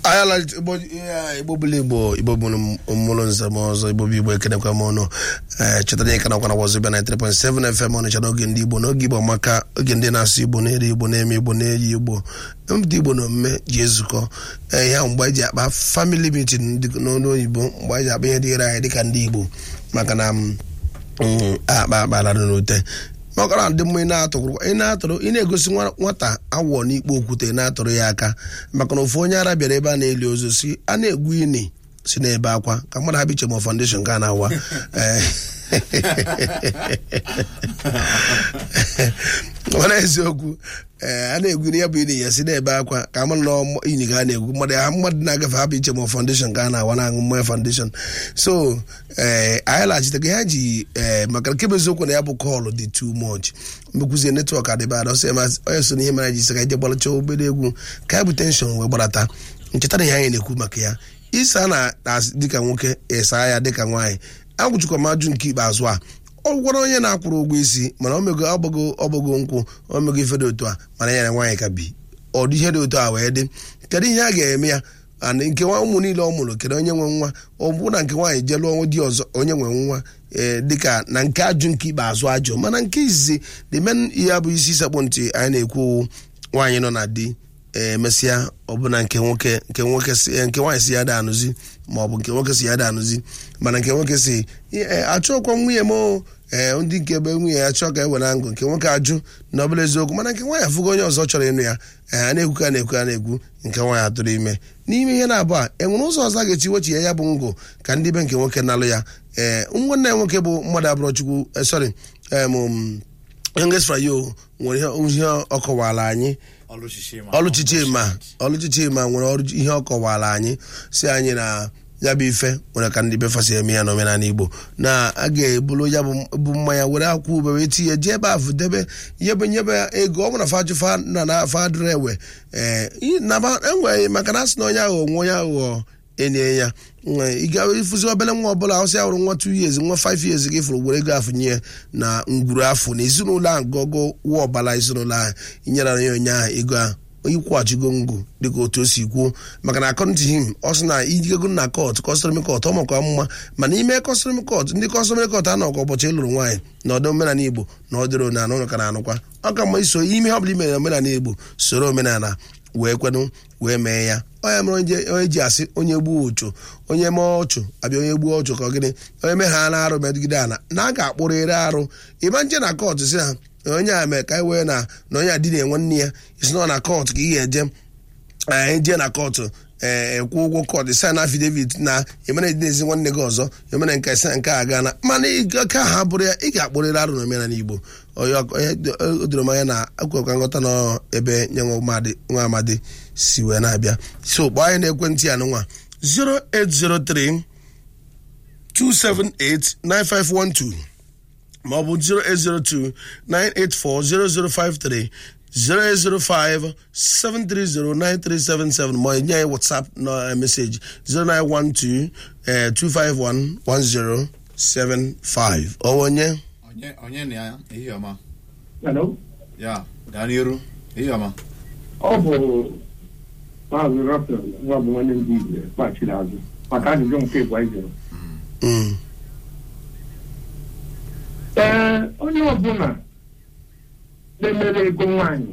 ayala igbo ya, igbo bụla igbo igbo bụrụ mmụrụ nzem ọzọ igbo bụ igbo ekenekwa m ọnụ ee chetara ịka nakwa na wazobia na 3.7 fm ọnịcha n'oge ndị igbo n'oge igbo maka oge ndị na-asụ igbo na-eri igbo na-eme igbo na-eyi igbo ndị igbo na omume ji ezukọ ee ya mgbe anyị ji akpa family meeting dị n'olu oyibo mgbe anyị ji akpa ihe dịgara anyị dịka ndị igbo maka na m mm, akpa akpara n'ute makara ndị mma ị na-atụrụ ị na-atụrụ ị na-egosi nwa- nwata awọ n'ikpo okwute ị na-atụrụ ya aka maka na ofu onye ara bịara ebe a na-eli ozu si a na-egwu ini si n'ebe akwa ka mmadụ ha biche ma foundation ka a na-awa Eh, mana eziokwu ee a na-egwu ini ya bụ ini ya si n'ebe akwa ka mmadụ na ọmụ- ini ka a na-egwu mmadụ ha mmadụ na-agafe ha bụ iche ma foundation ka a na-awa na-aṅụ mmanya foundation so ee anyị laghachitego ha ji ee maka nke bụ eziokwu na ya bụ kọlụ dị too much mmekwuzie netwọk adịba ada ọsọ ma onye so n'ihe mere anyị ji sị ka ije gbaracha obere egwu ka ya bụ tenshọn wee gbarata ncheta na ihe anyị na-ekwu maka ya ịsa na na- dịka nwoke ịsa ya dịka nwaanyị agwụchikwa m ajụ nke ikpeazụ a ọ gwara onye na-akwụrụ ụgwọ isi mana o mego ọgbago ọgbago nkwụ o mego ife dị otu a mana ya na nwaanyị ka bi ọ dị ihe dị otu a wee dị kedu ihe a ga-eme ya and nke nwa ụmụ niile ọ mụrụ kedu onye nwe nwa ọ bụ na nke nwaanyị jee lụọ di ọzọ onye nwe nwa ee dịka na nke ajụ nke ikpeazụ ajụ mana nke izizi the men ihe abụ isi sekpụ ntị anyị na-ekwu nwaanyị nọ na di ee mesịa ọbụna nke nwoke nke nwoke si eh, nke nwaanyị si ya da anụzi ma ọ bụ nke nwoke si ya da anụzi mana nke nwoke si "Eh, achọkwa nwunye m o." ee ndị nke ebe nwunye ya chọọ ka e were ngụ nke nwoke ajụ na ọbụla eziokwu mana nke nwaanyị afụgo onye ọzọ chọrọ ịnụ ya ee a na-ekwu ka na-ekwu a na-ekwu nke nwaanyị atụrụ ime n'ime ihe na-abụ a enwere ụzọ ọzọ a ga-echi wechi ya bụ ngụ ka ndị be nke nwoke nalụ ya ee nwanne ya nwoke bụ mmadụ abụrọ chukwu eh, sorry em, um, youngest frayo nwere ihe- ihe ọ kọwara anyị ọlụchichi ma ọlụchichi ma nwere ọrụ ihe ọ kọwara anyị si anyị na ya bụ ife nwere ka ndị befa si eme ya n'omenala igbo na a ga-ebulu ya bụ bụ mmanya were akwụ ube wee tinye jee ebe afụ debe nyebe nyebe ya ego ọ bụrụ na fajụfa na na afa adịrị ewe ee ị- na ba- enwere maka na asị na onye aghụghọ nwa onye aghụghọ enye ya Nwe, ị ga ịfụzi obere nwa ọbụla ọsị ahụrụ nwa 2 years nwa 5 years gị fụrụ were ego afụ nye na ngwuru afọ na ezinụlọ ahụ gogo wụọ ọbara ezinụlọ ahụ inyere ya onye ahụ ego ahụ onye kwụghachigo ngụ dịka otu o si kwuo maka na according to him ọ sị na ijigego na kọt kọstọmi kọt ọ makwa mma mana ime kọstọmi kọt ndị kọstọmi kọt anọ ka ụbọchị ịlụrụ nwaanyị na ọdị omenala igbo na ọ dịrị na ụlọ ka na-anụkwa ọ ka mma iso ime ihe ọbụla imere omenala igbo soro omenala wee kwenụ wee mee ya onye mere onye onye ji asị onye gbuo ọchụ onye mee ọchụ abịa onye gbuo ọchụ ka ọ gịnị onye mee ha na arụ megide ala na a ga-akpụrịrị arụ ịma nje na kọt si ha na onye a mee ka anyị wee na na onye a dị na-enwe nne ya isi nọ na kọt ka ị ga-eje anyị jee na kọtụ ee kwụ ụgwọ kọt sin afidevit na emere edinezi nwanne gị ọzọ emere nke sin nke a gana mana ị- ka ha bụrụ ya ị ga-akpụrịrị arụ na omenala igbo onye ọk- onye d- o doro m anya na akwekwa nghọta na ebe nye nwa amadi- nwa amadi si wee na-abịa so kpọọ anyị na-ekwentị ya nwa 0803 278 9512 maọbụ 0802 984 0053 005 730 ma nye anyị whatsapp na meseji 0912 eh, 251 1075 ọwa onye onye onye na ya ehihie ọma Hello? ya gaa n'iru ehihie ọma ọ bụ maazị Rafael nwa bụ nwanne ndị Igbo kpachiri azụ maka ajụjụ nke ịgwa jụrụ Mm, ee onye ọbụla na-emere ego nwaanyị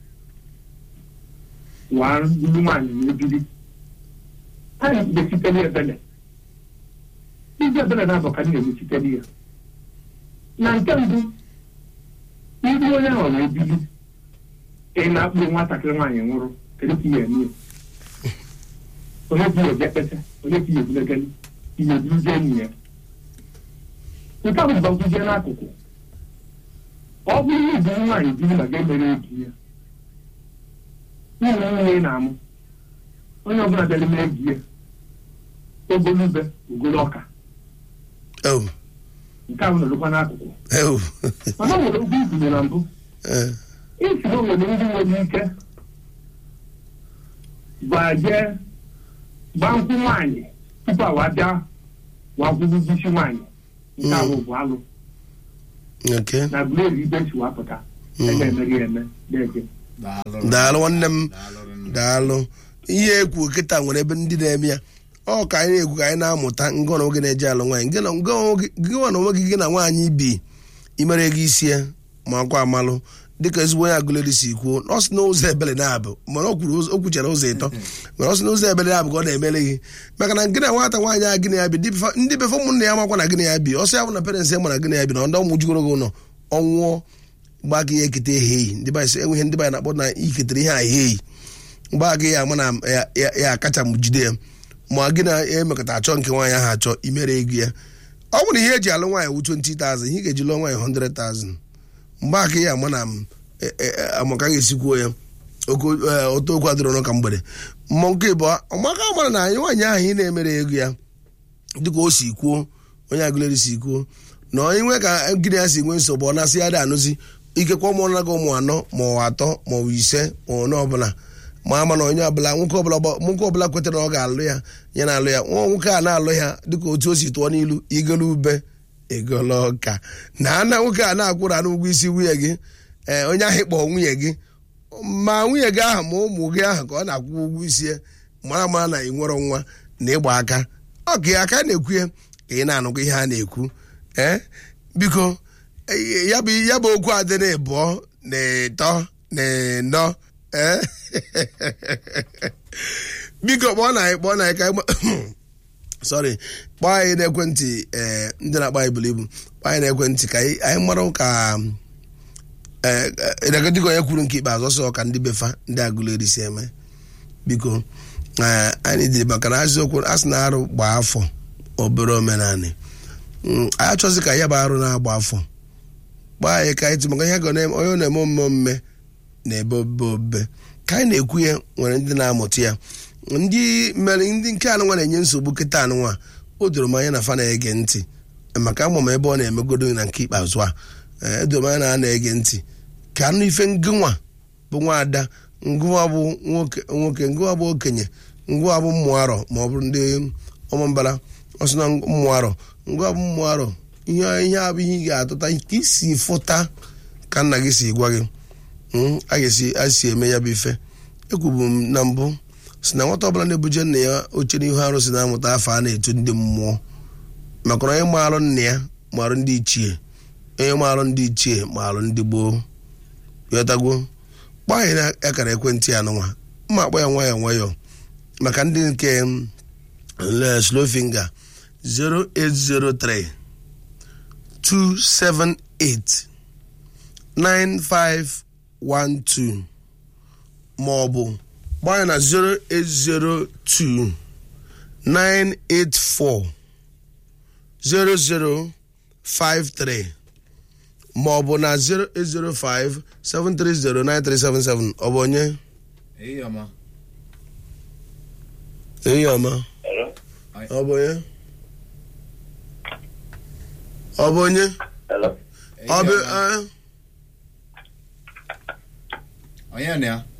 waa buru nwaanyị na ebiri anyị ga-esitere ebele ndị ebele na-abụ ka na-emechitere ya na nke mbụ ndị onye ahụ na-ebili ị na-akpụ nwatakịrị nwaanyị nwụrụ kedu ka ihe eme ya? onye ka ihe ekpete onye ka ihe ebulegeli ihe eburuzie enyi ya nke a bụ mgbakwuzie n'akụkụ ọ bụrụ na ibu nwaanyị biri ma ga-emere egi ya nwunye nwunye ị na-amụ onye ọbụla bịara mee egi ya ogolube ugolo ọka oh, nke a bụ nọrọkwa n'akụkụ oh, mana o nwere okwu ibunye na mbụ eh, isi na o nwere ndị nwere ike gbaje gbaa nkwụ nwaanyị tupu awa bịa wakwụrụ isi nwaanyị nke a bụ bụ alụ okay. na gbuleri ibe si wapụta ebe emeghị eme na-eje daalụ daalụ nwanne m daalụ nne. daalụ ihe ekwu kịta nwere ebe ndị na-eme ya ọ ka anyị na-ekwu ka anyị na-amụta ngị na nwoke na-eje alụ nwaanyị gị na ngị na onwe gị gị na nwaanyị bi imere gị isi ya ma akwa amalụ dịka ezigbo onye agụleri si kwuo ọ sị na ụzọ ebele na-abụ mana o kwuru o kwuchara ụzọ ịtọ mana ọ sị na ụzọ ebele na-abụ ka ọ na-emere gị maka na gị na nwata nwaanyị a gị na ya bi ndị- ndị befe ụmụnne ya makwa na gị na ya bi ọsọ ya bụ na parents ya ma na gị na ya bi na ndị ọmụ jugoro gị ụlọ ọnwụọ mgbe gị ya ekete eheyi ndị banyị sị enweghị ndị banyị na-akpọ na iketere ihe a eheyi mgbe a gị ya ama na ya- ya- ya akacha m jide ya ma gị na emekọta achọ nke nwaanyị ahụ achọ imere ego ya ọ bụrụ ihe eji alụ nwaanyị wu 20,000 ihe ị ga-eji lụọ nwaanyị 100,000 mgbe aka ya ama na m e- e- e- amaka ga-esikwuo ya oko- e, otu okwu adịrọ n'ụka mgbede mmụọ nke bụ ọmaka mara na anyị nwaanyị ahụ ị na-emere ego ya dịka o si kwuo onye agụleri si kwuo na onye nwe ka gịnị ya si nwe nsogbu ọ na-asị ya dị anụzi ikekwe ụmụ na gị ụmụ anọ ma ọ atọ ma ọ bụ ise ma ọ ọbụla ma ama na onye ọbụla nwoke ọbụla gba- nwoke ọbụla kwetara na ọ ga-alụ ya ya na-alụ ya nwa nwoke a na-alụ ya dịka otu o si tụọ n'ilu igolo ube egolo ọka na ana nwoke a na-akwụrụ anụ ụgwọ isi nwunye gị ee onye ahụ kpọọ nwunye gị ma nwunye gị ahụ ma ụmụ gị ahụ ka ọ na-akwụ ụgwọ isi ya mara mara na ị nwere nwa na ịgba aka ọ ka ya aka na-ekwu ya ka ị na-anụkwa ihe a na-ekwu ee biko eh, ya bụ ya bụ okwu adị na ịbụọ na ịtọ na ịnọ ee biko kpọọ na anyị kpọọ na anyị ka anyị gba- sorry kpọọ anyị n'ekwentị ee ndị na-akpọ anyị buru ibu kpọọ anyị n'ekwentị ka anyị anyị mara ka ee dịka onye kwuru nke ikpeazụ ọsọ ka ndị befa ndị agụleri si eme biko ee, anyị dịrị maka na azịokwu a sị na arụ gbaa afọ obere omenanị Mm, anyị achọzi ka ya bụ arụ na-agba afọ gbaa anyị ka anyị tụ maka ihe ga na- onye na-eme omume omume na-ebe obe obe ka anyị na-ekwu ya nwere ndị na-amụta ya ndị mere ndị nke anụnwa na-enye nsogbu kịta anụnwa o doro m anya na fa na-ege ntị maka ama m ebe ọ na-emegodo na nke ikpeazụ a ee, edoro m anya na a na-ege ntị ka anụ ife ngịnwa bụ nwaada ngụwa bụ nwoke nwoke ngụwa bụ okenye ngụwa bụ mmụ arọ ma ọ bụrụ ndị ọmambara ọsọ na mmụ arọ ngụwa bụ mmụ arọ ihe ihe abụ ihe ị ga-atụta ka isi fụta ka nna gị si gwa gị Mm, a ga-esi a si eme ya bụ ife ekwubu m na mbụ si na nwata ọbụla na-ebuje nna ya oche n'ihu arụsị na-amụta afọ a na-etu ndị mmụọ maka na onye maarụ nna ya maarụ ndị ichie onye maarụ ndị ichie maarụ ndị gboo ghọtagwo kpọọ anyị na akara ekwentị ya nụnwa mma akpọ ya nwayọọ nwayọọ maka ndị nke mm, le- slow finger 0803 278 9512 ma ọ bụ gbanye na 0802 984 0053 ma ọ bụ na 0805 730 9377 ọ bụ onye ehihie ọma enyi ọma Anyị- ọ bụ onye ọ bụ onye Hello. ọ bụ Ehihie ọma. eh, onye na ya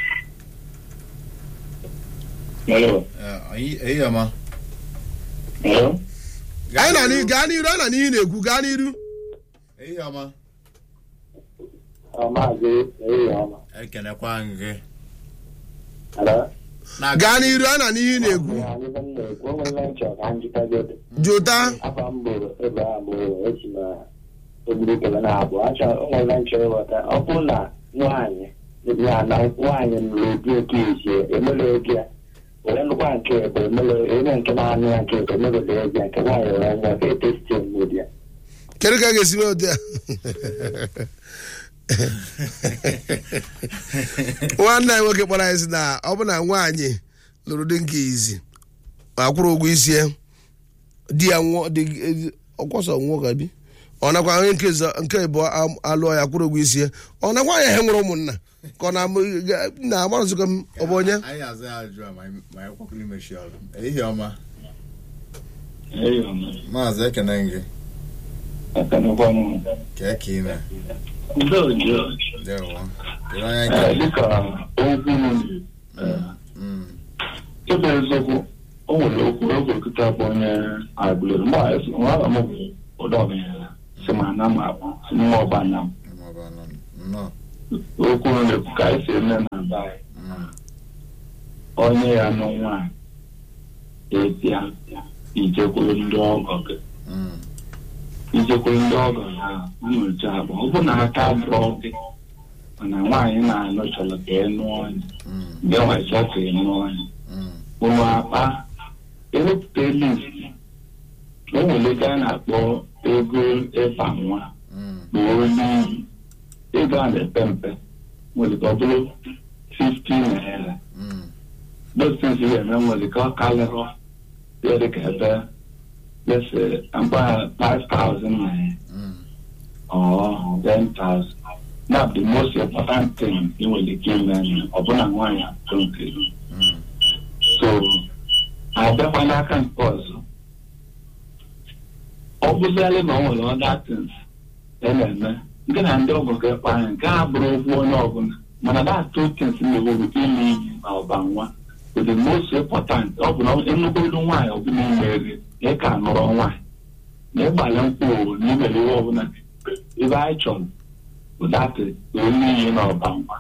Hello. Eh, anyị- ehihie ọma Hello. anyị na n'i- gaa n'iru anyị na n'ihi na-ekwu gaa n'iru ehihie ọma Ọ maazị ehihie ọma. ekenekwa m gị Hello. Na- gaa n'iru anyị na n'ihi na-ekwu Ihe anyị bụ na-ekwu, o nwere nchọ ka m jikọgodo. jụta Afọ m bụ Abraham Owo, esi na Ogbunike na abụọ. Achọ o nwere nchọ ịghọta. Ọ bụrụ na nwaanyị ya na nwaanyị nụrụ obi oke ezie emere oge ya were nnukwu nke bụ emere onye nke na-anụ ya nke bụ emere oge ya nke nwaanyị were nwa ka etesti mgbedi ya. kedu ka a ga-esi mee ụdị a nwanne anyị nwoke kpọrọ anyị sị na ọ bụ na nwaanyị lụrụ di nke izi ma kwụrụ ụgwọ isi ya di ya nwụọ di ọkwọsọ nwụọ ka bi ọ nakwa onye nke zọ- nke abụọ am- alụọ ya kwụrụ ụgwọ isi ya ọ nakwa ya ha nwere ụmụnna ka ọ na- ga- na amarụzikọ m ọ bụ onye anyị azụ ya ajụ a ma anyị- ma anyị kwakwuru imechi ọrụ ehihie ọma Ehihie ọma. maazị ekene gị Ekenekwa m. kee ka ime Udo udo. dewo kedu onye Ee, nke dịka okwu m Mm. ebe eziokwu o nwere okwu ogokịta bụ onye agbụrụ mgbe a esi nwa ala m bụ ụdọ ọbịa si ma na m akpọ si mmụọ ọba na m maọbụ anọ nnọọ okwu na-ekwu ka anyị si eme na be anyị Mm. onye ya nụ nwaanyị ebịa ijekwuru ndị ọgọ gị Mm. ijekwuru ndị ọgọ ha nyocha bụ ọ bụ na aka bụrụ gị mana nwaanyị na-anụ chọrọ ka ị nụọ ya Mm. gị nwecha ka ị nụọ ya Mm. ụlọ akpa ewepụta list o nwere ike a na-akpọ ego ịba nwa Mm. bụ onye iyi ego a na-epe mpe nwere ka ọ bụrụ 50 naira Mm. those things you eme nwere ka ọ kalịrọ ya dị ka ebe lese mkpa 5000 naira Mm. or 10,000 Now, the most important thing ị nwere ike ime ọ bụ na nwaanyị atụ nke gị. Mm. so abịakwa n'aka nke ọzọ ọ bụzialị na ọ nwere other things e na-eme nke na ndị ọgọ ga-ekpe anya nke a bụrụ okwu onye ọbụla mana that two things mewuru ime iyi na ọba nwa bụ the most important ọ bụ na enugolu nwaanyị ọbụla imeri na ị ka nụrụ nwaanyị na ịgbalị nkwụ owu na imere ihe ọbụla ebe anyị chọrọ bụ dat onye iyi na ọba nwa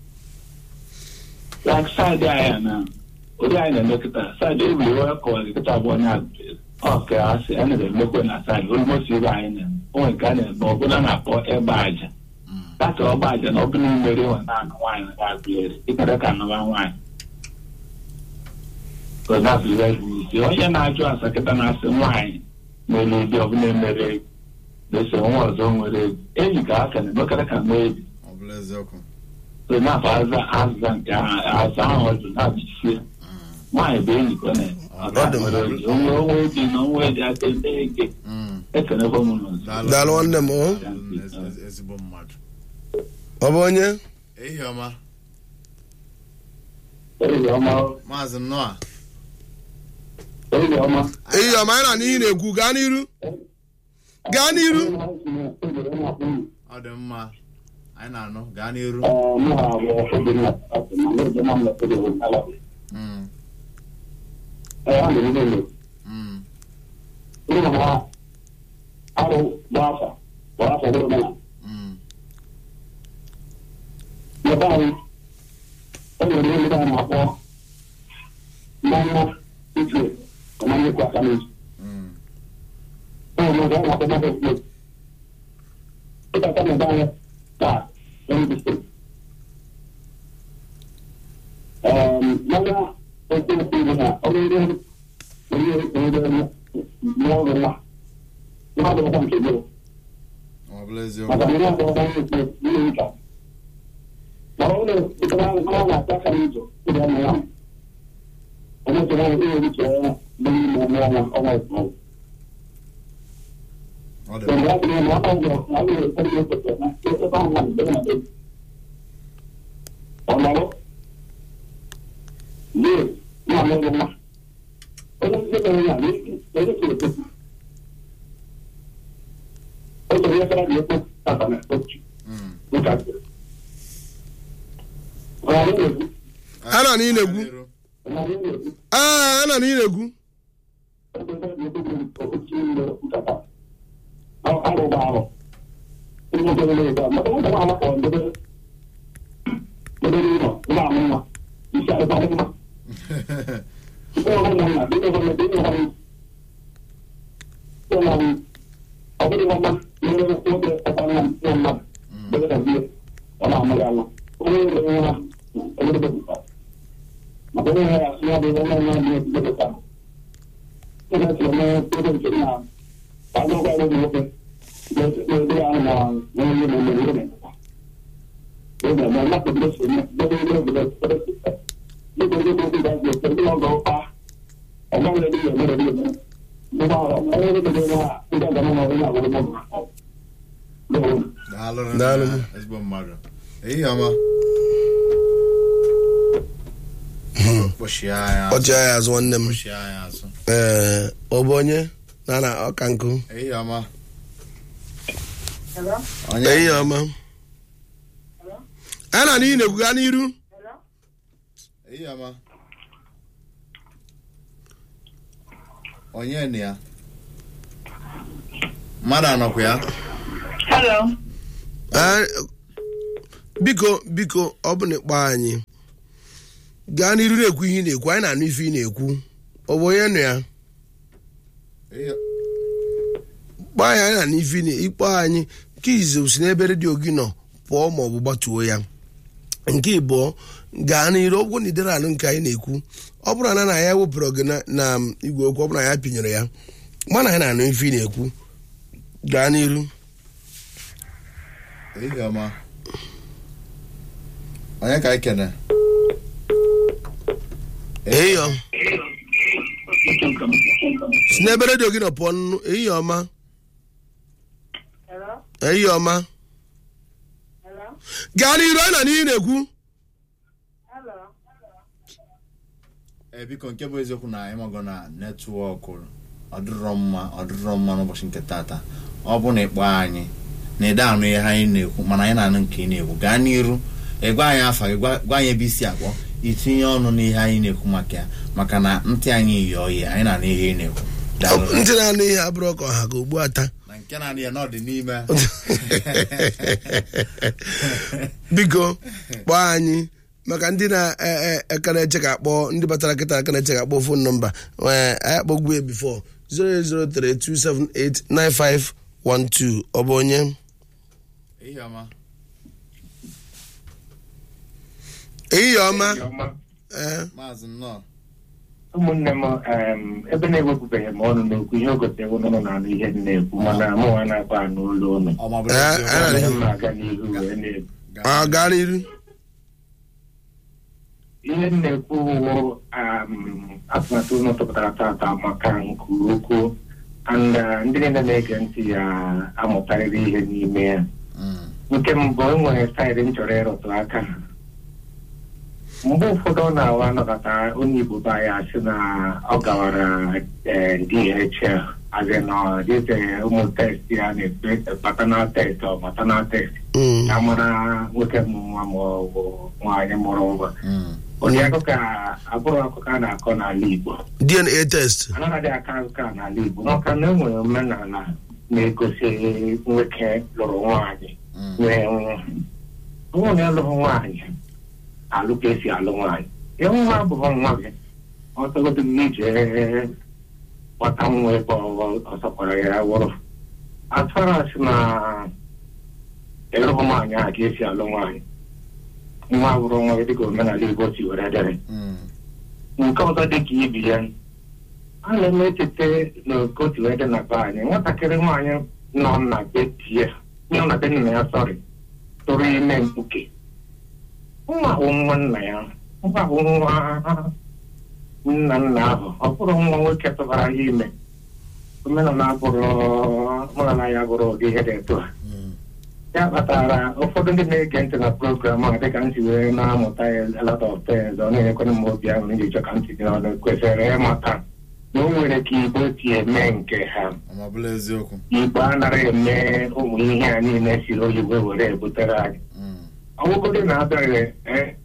like side anyị na ụdị anyị na-eme kịta saịdị ebiri onye kọwara kịta bụ onye agụrụ ọka asị a na-emekwe na saịdị olmosi ibe anyị na-eme onwe nke a na-eme ọbụla na-akpọ ịgba aja Mm. data ọgba aja na ọbụla imere nwe na-anụ nwaanyị na agụleri ịkere ka nụwa nwaanyị isi onye na-ajụ asa kịta na-asị nwaanyị nwere ụdị ọbụla emere ego na-ese nwa ọzọ nwere ego enyi ka aka na-emekere ka nwa ebi Ọ bụla eziokwu. so na-afọ aza azịza nke ahụ aza ahụ ọdụ na-abịchie Mm. nwaanyị bụ enyi ka ọ Ọ dị mma. na onwe onwe dị na onwe dị aka ebe ege Mm. ekenekwa m n'ụzọ Daalụ. daalụ nwanne m o Ezi- ezi- ezigbo mmadụ ọ bụ onye ehihie ọma ehihie ọma maazị nnọọ ehihie ọma ehihie ọma anyị na n'ihi na-ekwu gaa n'iru gaa n'iru ọ dị mma anyị na-anụ gaa n'iru Mm. Mm. Mm. Mm. Ọ bụla eziokwu ọ dị mma Mm. a na n'ihi na-ekwu N'iru. ee a na n'ihi na-ekwu daalụ Daalụ. ezigbo mmadụ ehihie ọma kpọchie anyị azụ ọchị anyị azụ nwanne m kpọchie anyị azụ ee ọ bụ onye na na ọka nkụ ehihie ọma onye ehihie ọma a na n'ihi na-ekwu gaa n'iru ehihie ọma onye na ya mmadụ anọkwa ya Hello. Ee, biko biko ọ bụ na ịkpọ anyị gaa n'iru na-ekwu ihe ị na-ekwu anyị na-anụ ife ị na-ekwu ọ bụ onye nụ ya Iyo. kpọọ anyị anyị na-anụ ife ị na- ịkpọ anyị nke izizi si n'ebe redio gị nọ pụọ ma ọ bụ gbatuo ya nke ịbụọ gaa n'iru ọgwụ na idere alụ nke anyị na-ekwu ọ bụrụ na na ya wepụrụ gị na- na igwe okwu ọ bụrụ na ya pinyere ya mana anyị na-anụ ife ị na-ekwu gaa n'iru ehihie ọma onye ka anyị kene eyo si n'ebe redio gị nọ pụọ nnu ehihie ọma Hello? ehihie ọma Hello? gaa n'iru anyị na n'ihe na-ekwu Hello? ee biko nke bụ eziokwu na anyị mago na netwọkụ ọdịrọ mma ọdịrọ mma n'ụbọchị nke tata ọ bụ na ịkpọ anyị na ịda anụ ihe anyị na-ekwu mana anyị na-anụ nke ị na-ekwu gaa n'iru ịgwa anyị afa gị gwa gwa anyị ebe isi akpọ itinye ọnụ n'ihe anyị na-ekwu maka ya maka na ntị anyị yi oyi anyị na-anụ ihe ị na-ekwu Daalụ. ntị na-anụ ihe abụrụ ka ọha ka ugbu ata na nke na-anụ ya n'ọdị n'ime biko kpọọ anyị maka ndị na-eka na-eche ka akpọ ndị batara kịta aka na-eche ka akpọ fon nọmba ee anyị akpọgbu ya bifo 08032789512 ọ bụ onye ehihie ọma ehihie ọma ee maazị nnọọ ụmụnne m em, ebe na-ewepụbeghị m ọnụ n'okwu ihe o gotere ụnụ nọ na-anụ ihe m na-ekwu mana mụ nwa na-akpa anụ ụlọ ụnụ ọ ma bụrụ Eh, eziokwu, eh, Ihe m na-aga n'ihu wee na-ekwu ọ gaa n'iru ihe m na-ekwu wụ um, atụmatụ ụlọ tụpụtara tata maka nke ukwuu and uh, ndị niile na-ege ntị ya amụtarịrị ihe n'ime ya Mm, nke mbụ e nwere saịdị m chọrọ ịrụtụ aka mgbe ụfọdụ ọ na-awa anọkọta onye igbo be anyị asị na ọ gawara eh, DHL azị na dịze ụmụ test ya na-ekpe paternal test ọ maternal test Mm. ka mara nwoke mụrụ nwa ma ọ bụ nwaanyị mụrụ nwa mm, ụdị akụkọ a abụrụ akụkọ a na-akọ n'ala igbo dna test anaghị aka akụkọ a n'ala igbo maka na e nwere omenala na-egosi nwoke lụrụ nwaanyị mm, nwee nwa nwa na ịlụrụ nwaanyị alụ ka esi alụ nwaanyị ịhụ nwa abụghị nwa gị ọsọgodo gị ije gbata nwa ebe ọ- ọ sọkwara ya wụrụ atụrasị na ịlụrụ nwaanyị a ka esi alụ nwaanyị nwa bụrụ nwa gị dịka omenala igbo si were dịrị mm, nke ọzọ dị ka ibi ya a na-eme echete n'oke otu ede na be anyị nwatakịrị nwaanyị nọ na be di ya nọ na be nna ya sọrị tụrụ ime mkpuke nwa bụ nwa nna ya nwa bụ nwa nna nna ahụ ọ bụrụ nwa nwoke tụbara ya ime omenala bụrụ omenala ya bụrụ ụdị ihe dị etu a mm, ya kpatara ụfọdụ ndị na-ege ntị na program a dịka ntị wee na-amụta ya a lot of things ọ na-enyekwana m obi ahụ iji chọ ka ntị dị n'ọnụ kwesịrị ịmata na o nwere ka igbo si eme nke ha ọ ma bụrụ eziokwu igbo anaghị eme ụmụ ihe a niile siri oyibo were ebutere anyị Mm, ọgwụgodi na-abịaghị eh,